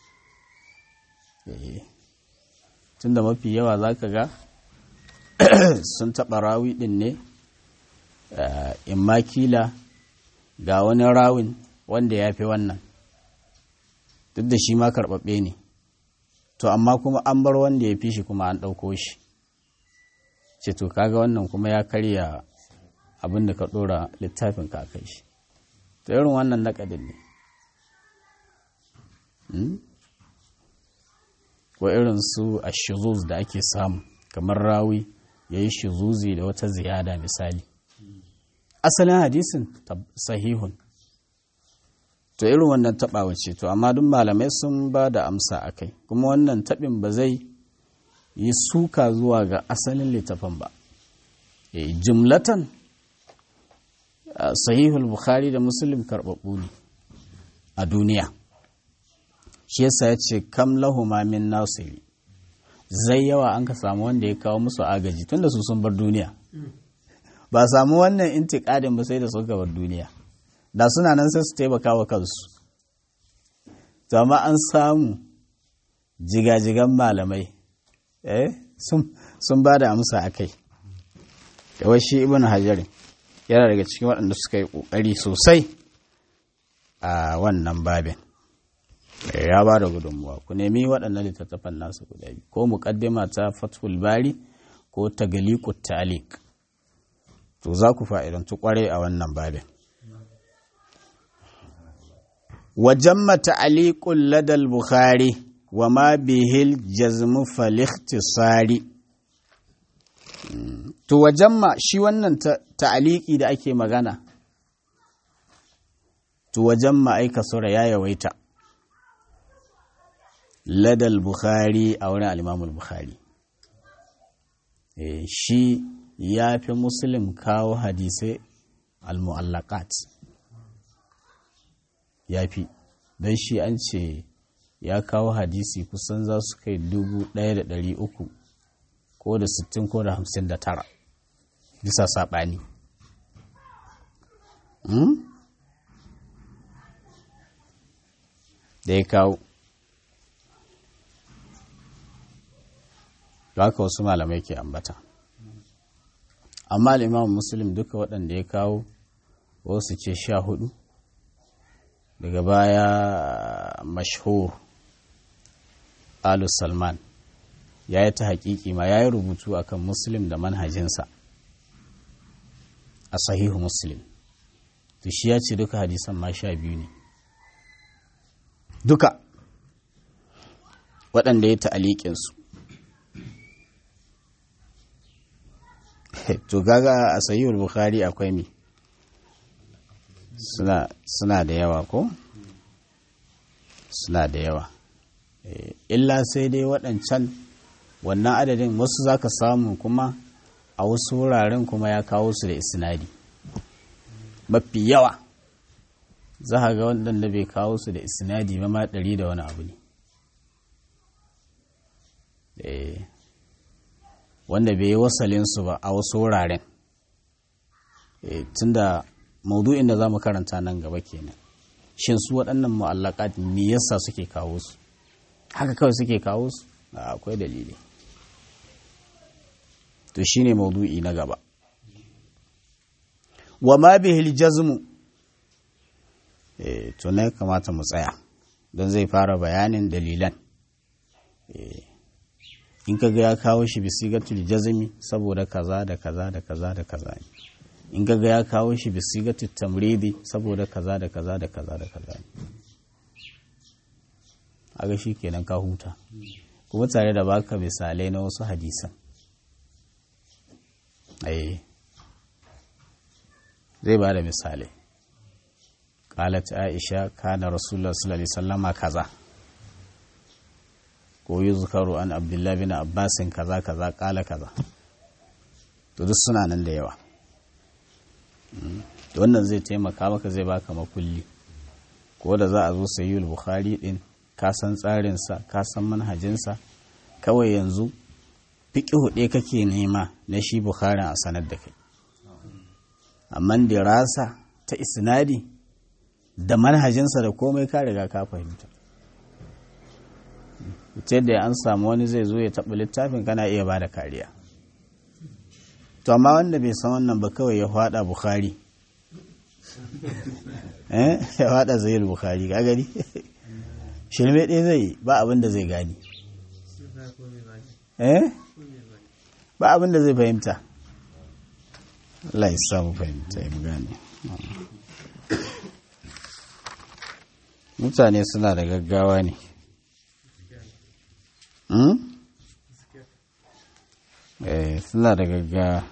tunda mafi yawa za ka ga sun taɓa rawi ɗin ne in ma kila ga wani rawin wanda ya fi wannan duk da shi ma karɓaɓɓe ne to amma kuma an bar wanda ya fi shi kuma an ɗauko shi ce to kaga wannan kuma ya karya abin da ka ɗora littafin ka kai shi ta irin wannan naƙadin ne ko irin su a shizuz da ake samu kamar rawi ya yi shizuzi da wata ziyada misali asalin hadisin sahihun to irin wannan taɓawa ce to amma duk malamai sun ba da amsa a kai kuma wannan taɓin ba zai yi suka zuwa ga asalin littafin ba jumlatan sahihul bukhari da muslim karɓaɓɓu ne a duniya shi yasa ya ce kam lahuma min nasiri zai yawa an ka samu wanda ya kawo musu agaji tunda su sun bar duniya ba samu wannan intiƙadin ba sai da suka bar duniya da suna nan sai su taimaka wa kansu to amma an samu jigajigan malamai eh sun ba da amsa a kai yawai shi ibn hajarin yana daga cikin waɗanda suka yi ƙoƙari sosai a wannan babin ya ba da gudunmuwa ku nemi waɗannan littattafan nasu guda biyu ko muƙaddima ta fathul bari ko tagaliqut ta'liq to za ku fa'idantu ƙwarai a wannan babin وجم تعليق لدى البخاري وما به الجزم فالاختصار to wajamma shi wannan ta'aliki da ake magana to wajen ma'aika sura ya yawaita ladal bukhari a wurin alimamul bukhari e, shi ya fi muslim kawo hadisai al-mu'allaqat ya fi don shi an ce ya kawo hadisi kusan za su kai dubu ɗaya da ɗari uku ko da sittin ko da hamsin da tara bisa saɓani da ya kawo da haka wasu malamai ke ambata amma al'imam muslim duka waɗanda ya kawo wasu ce sha hudu daga baya mashhur alu salman ya yi ta haƙiƙi ma ya yi rubutu akan muslim da manhajinsa a sahihu muslim to shi ya ce duka hadisan ma sha biyu ne duka waɗanda ya ta'aliƙinsu to gaga a sahihul bukhari akwai mi suna, suna da yawa ko suna da yawa e, illa sai dai waɗancan wannan adadin wasu za ka samu kuma a wasu wuraren kuma ya kawo su da isnadi mafi yawa za a ga waɗanda bai kawo su da isnadi ba ma ɗari da wani abu ne wanda bai yi wasalinsu ba a wasu wuraren tunda maudu'in da za mu karanta nan gaba kenan shin su waɗannan mu'allakat me yasa suke kawo su haka kawai suke kawo su akwai dalili to shine maudu'i na gaba wa ma bihil jazmu eh to ne kamata mu tsaya don zai fara bayanin dalilan eh in kaga ya kawo shi bisigatul jazmi saboda kaza da kaza da kaza da kaza ne in kaga ya kawo shi bisigatul tamridi saboda kaza da kaza da kaza da kaza ne aga shi kenan ka huta kuma tare da baka misalai na wasu hadisan eh zai ba da misalai qalat aisha kana rasulullah sallallahu alaihi wasallama kaza ko yuzkaru an abdullahi bin abbasin kaza kaza kala kaza to duk suna nan da yawa wannan zai taimaka maka zai baka makulli ko da za a zo sayyul bukhari din ka san tsarinsa ka san manhajinsa kawai yanzu fiƙi huɗe kake nema na shi bukharin a sanar da kai amma dirasa ta isnadi da manhajinsa da komai ka riga ka fahimta ita da an samu wani zai zo ya taɓa littafin kana iya ba da kariya to amma wanda bai san wannan ba kawai ya faɗa bukhari ya faɗa zai bukhari ka gani shirme ɗaya zai ba abin da zai gani eh ba abin da zai fahimta Allah ya samu fahimta ya gane mutane suna da gaggawa ne eh suna da gaggawa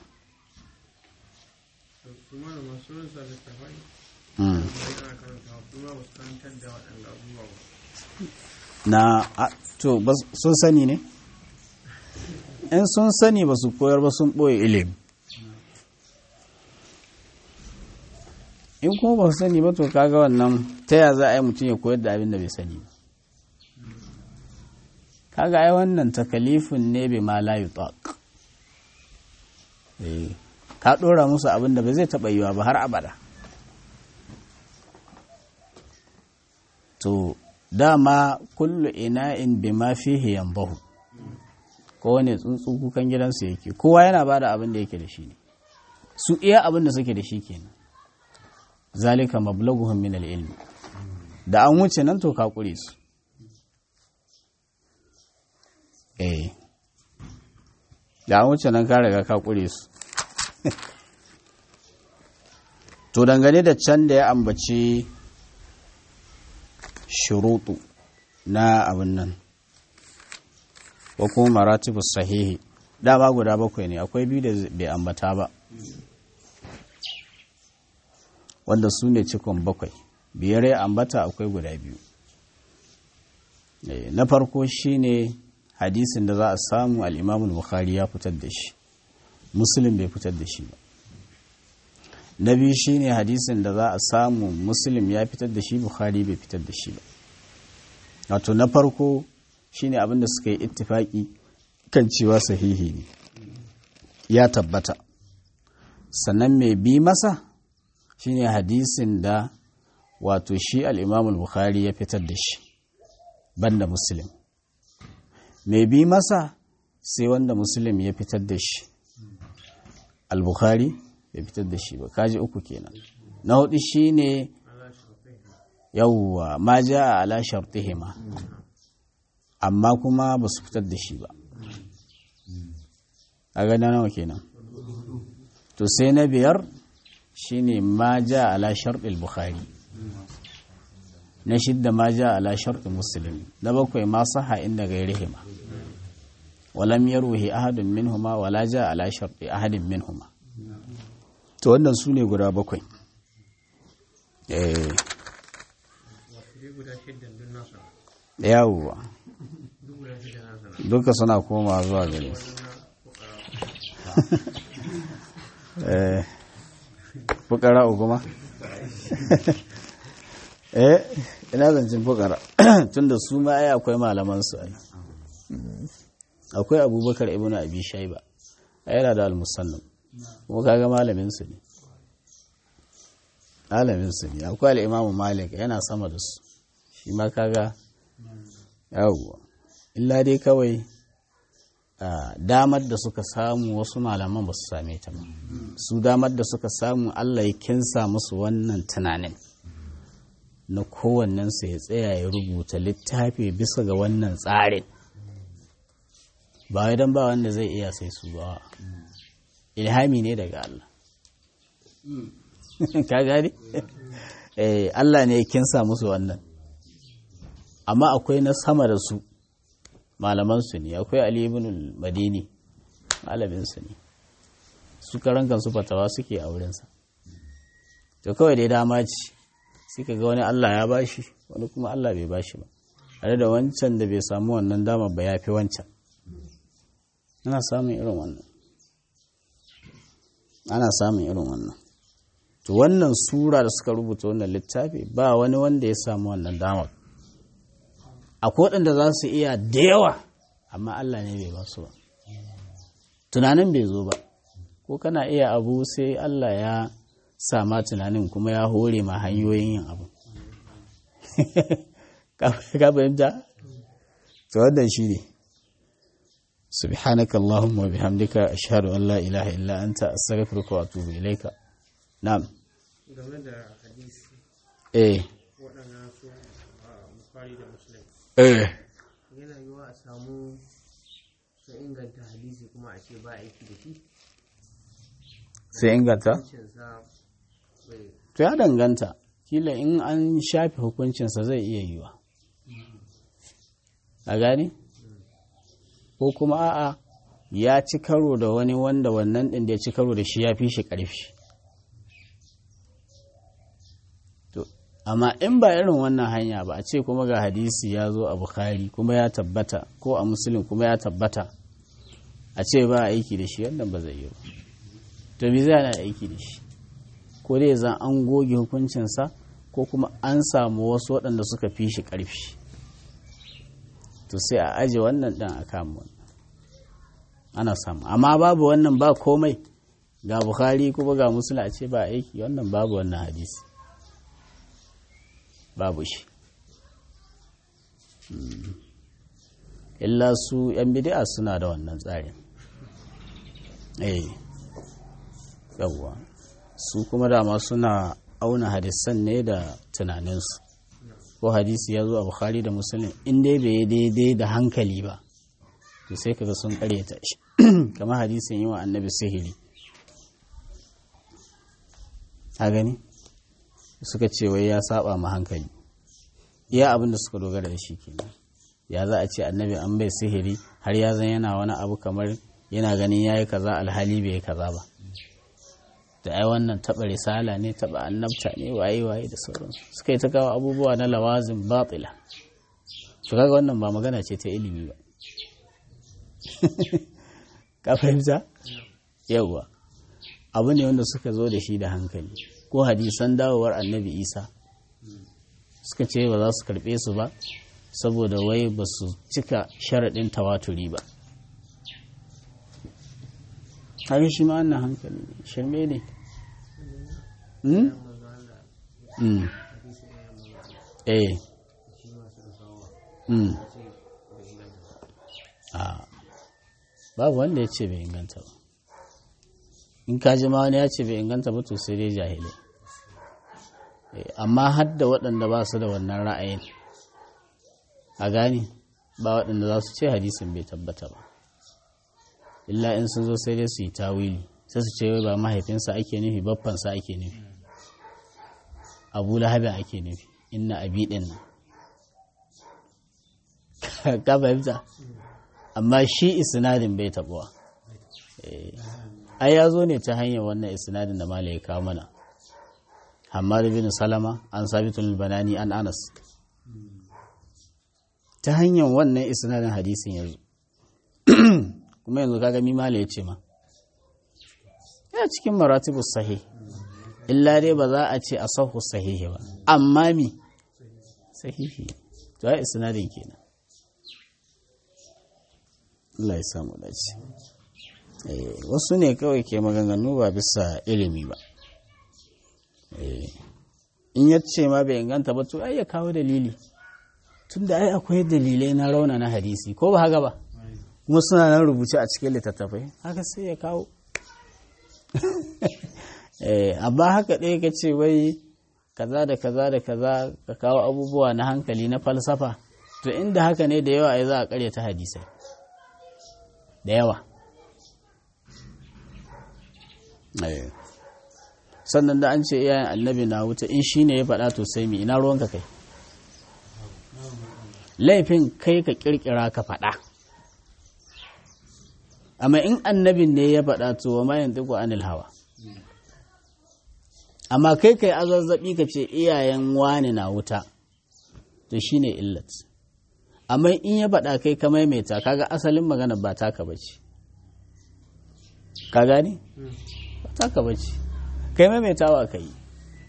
na to sun sani ne in sun sani ba su koyar ba sun ɓoye ilimi in kuma ba su sani ba to kaga wannan ta ya za a yi mutum ya koyar da abin da bai sani ba kaga ai wannan takalifin ne bai ma la yutaq ka ɗora musu abin da ba zai taɓa yiwa ba har abada to dama kullu ina'in bima fihi yanbahu kowane tsuntsu kukan gidansu yake kowa yana bada abin da yake da shi ne su iya abin da suke da shi kenan zalika mablaguhum min ilmi da an wuce nan to ka kure su eh da an wuce nan ka riga ka kure su to dangane da can da ya ambaci shuruɗu na abin nan ko kuma maratibu sahihi dama guda bakwai ne akwai biyu da bai ambata ba wanda su ne cikon bakwai biyar ya ambata akwai guda biyu na farko shine hadisin da za a samu al'imamul bukhari ya fitar da shi muslim bai fitar da shi ba na biyu shine hadisin da za a samu muslim ya fitar da shi bukhari bai fitar da shi ba wato na farko shine abinda suka yi ittifaki kan cewa sahihi ne ya tabbata sannan mai bi masa shine hadisin da wato shi al'imamul bukhari ya fitar da shi banda muslim mai bi masa sai wanda muslim ya fitar da shi al-bukhari bai fitar da shi ba kaji uku kenan na hudu shine yawwa ma ja a ala shartihima amma kuma ba su fitar da shi ba a gani nawa kenan to sai na biyar shine ma ja ala shartil bukhari na shidda ma ja ala shartil muslim na bakwai ma saha inda gairihima walam yarwihi ahadun minhuma wala ja ala sharti ahadin minhuma to wannan su ne guda bakwai eh yawwa duka suna koma zuwa gare su eh fukara uguma eh ina zancin fukara tunda su ma ai akwai malaman su ai akwai abubakar ibn abi shaiba a yana da al-musannam kuma kaga malamin su ne malamin su ne akwai al-imam malik yana sama da su shi ma kaga yawwa illa dai kawai damar da suka samu wasu malaman ba su same ta ba su damar da suka samu Allah ya kinsa musu wannan tunanin na kowannensu ya tsaya ya rubuta littafi bisa ga wannan tsarin ba wai don ba wanda zai iya sai su ba ilhami ne daga Allah ka gani Allah ne ya kinsa musu wannan amma akwai na sama da su malamansu ne akwai Ali ibn madini malaminsu ne su karan kansu fatawa suke a wurinsa to kawai dai dama ce suka ga wani Allah ya bashi wani kuma Allah bai bashi ba tare da wancan da bai samu wannan dama ba ya fi wancan ana samun irin wannan ana samun irin wannan to wannan sura da suka rubuta wannan littafi ba wani wanda ya samu wannan damar akwai waɗanda za su iya da yawa amma Allah ne bai ba su ba tunanin bai zo ba ko kana iya abu sai Allah ya sama tunanin kuma ya hore ma hanyoyin yin abu ka fahimta to wannan shi ne سبحانك اللهم وبحمدك أشهد أن لا إله إلا أنت أستغفرك وأتوب إليك نعم game da hadisi eh waɗannan su a bukari da muslim eh yana yiwa a samu sun inganta hadisi kuma a ce ba aiki da shi sai inganta cinsa bai to ya danganta kila in an shafe hukuncinsa zai iya yiwa a gane ko kuma a'a ya ci karo da wani wanda wannan ɗin da ya ci karo da shi ya fi shi ƙarfi to amma in ba irin wannan hanya ba a ce kuma ga hadisi ya zo a bukhari kuma ya tabbata ko a musulun kuma ya tabbata a ce ba aiki da shi wannan ba zai yi ba to me zai ana aiki da shi ko dai zan an goge hukuncinsa ko kuma an samu wasu waɗanda suka fi shi ƙarfi to sai a aje wannan ɗin a kama wannan ana samu amma babu wannan ba komai ga bukhari kuma ga musulun a ce ba aiki wannan babu wannan hadisi babu shi Mm. illa su 'yan bidi'a suna da wannan tsarin eh yawwa su kuma dama suna auna hadisan ne da tunaninsu ko hadisi ya zo a bukhari da musulun in dai bai yi daidai da hankali ba to sai kaga sun karyata shi kamar hadisin yi wa annabi sihiri a gani suka ce wai ya saba ma hankali iya abin da suka dogara da shi kenan ya za a ce annabi an bai sihiri har ya zan yana wani abu kamar yana ganin ya yi kaza alhali bai yi kaza ba da ai wannan taɓa risala ne taɓa annabta ne waye waye da sauransu suka yi ta kawo abubuwa na lawazin batila to kaga wannan ba magana ce ta ilimi ba ka fahimta yawwa abu ne wanda suka zo da shi da hankali ko hadisan dawowar annabi isa suka ce ba za su karɓe su ba saboda wai ba su cika sharaɗin tawaturi ba haka shi ma wannan hankali ne shirme ne Hmm? Hmm. eh Hmm. a babu wanda ya ce bai inganta ba in ka ji ma wani ya ce bai inganta ba to sai dai jahilai Eh, amma har da waɗanda ba su da wannan ra'ayin a gani ba waɗanda za su ce hadisin bai tabbata ba illa in sun zo sai dai su yi tawili sai su ce wai ba mahaifinsa ake nufi baffansa ake nufi abu lahabin ake nufi inna abi ɗin nan ka fahimta amma shi isnadin bai taɓuwa Eh, ai ya zo ne ta hanyar wannan isnadin da mala ya kawo mana Hammad bin Salama an sabitul banani an Anas ta hanyar wannan isnadin hadisin yanzu kuma yanzu kaga mimala ya ce ma ya cikin maratibus sahih illa dai ba za a ce asahu sahihi ba amma mi sahihi to ai isnadin kenan Allah ya samu dace eh wasu ne kawai ke maganganu ba bisa ilimi ba in ya ce ma bai inganta ba to ai ya kawo dalili tunda ai akwai dalilai na rauna na hadisi ko ba haka ba kuma suna nan rubuce a cikin littattafai haka sai ya kawo amma haka ɗaya ka ce wai kaza da kaza da kaza ka kawo abubuwa na hankali na falsafa to inda haka ne da yawa ai za a karya ta hadisai da yawa sannan da an ce iyayen annabi na wuta in shi ne ya faɗa to sai mi ina ruwanka kai laifin kai ka ƙirƙira ka faɗa amma in annabin ne ya faɗa to wa mayan tiku anil hawa amma kai kai azazzaɓi ka ce iyayen wani na wuta to shi ne illat amma in ya faɗa kai ka maimaita kaga asalin magana ba taka bace ka gani ba taka bace kai maimaitawa ka yi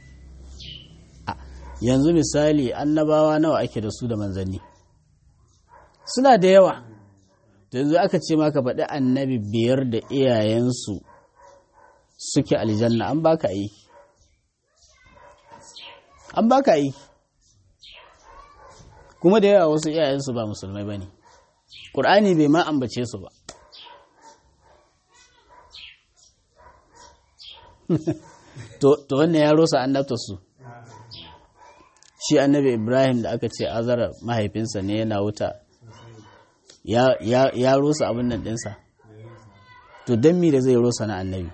yanzu misali annabawa nawa ake da su da manzanni suna da yawa yanzu aka ce maka faɗi annabi biyar da iyayensu suke aljanna an baka aiki an baka aiki kuma da yawa wasu iyayensu ba musulmai ba ne ƙur'ani bai ma ambace su ba to wannan ya rosa annabta su shi annabi ibrahim da aka ce azara mahaifinsa ne yana wuta ya rosa abin nan ɗinsa to don mi da zai rosa na annabi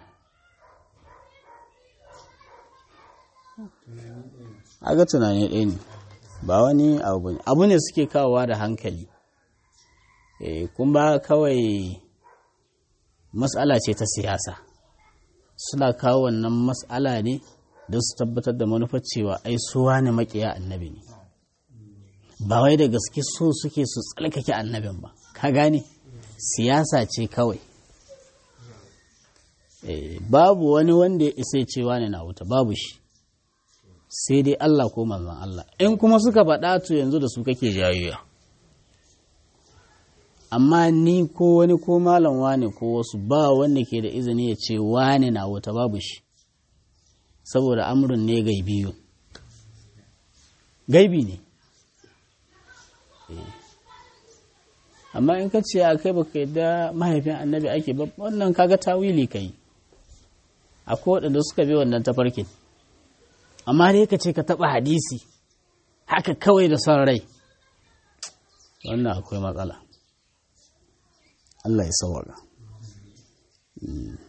aga tunani ɗaya ne ba wani abu ne abu ne suke kawowa da hankali kun ba kawai matsala ce ta siyasa suna kawo wannan matsala ne don su tabbatar da manufar cewa ai suwa ne makiya annabi ne ba wai da gaske so suke su tsalkake annabin ba ka gane siyasa ce kawai babu wani wanda ya isa cewa ne na wuta babu shi sai dai Allah ko manzon Allah in kuma suka faɗa to yanzu da su kake jayayya amma ni ko wani ko malam wane ko wasu ba wanda ke da izini ya ce wane na wuta babu shi saboda amurin ne gaibiyu gaibi ne amma in ka ce a kai baka yadda mahaifin annabi ake ba wannan kaga tawili kai akwai waɗanda suka bi wannan tafarkin amma dai ka ce ka taɓa hadisi haka kawai da son rai wannan akwai matsala Allah ya sawaga.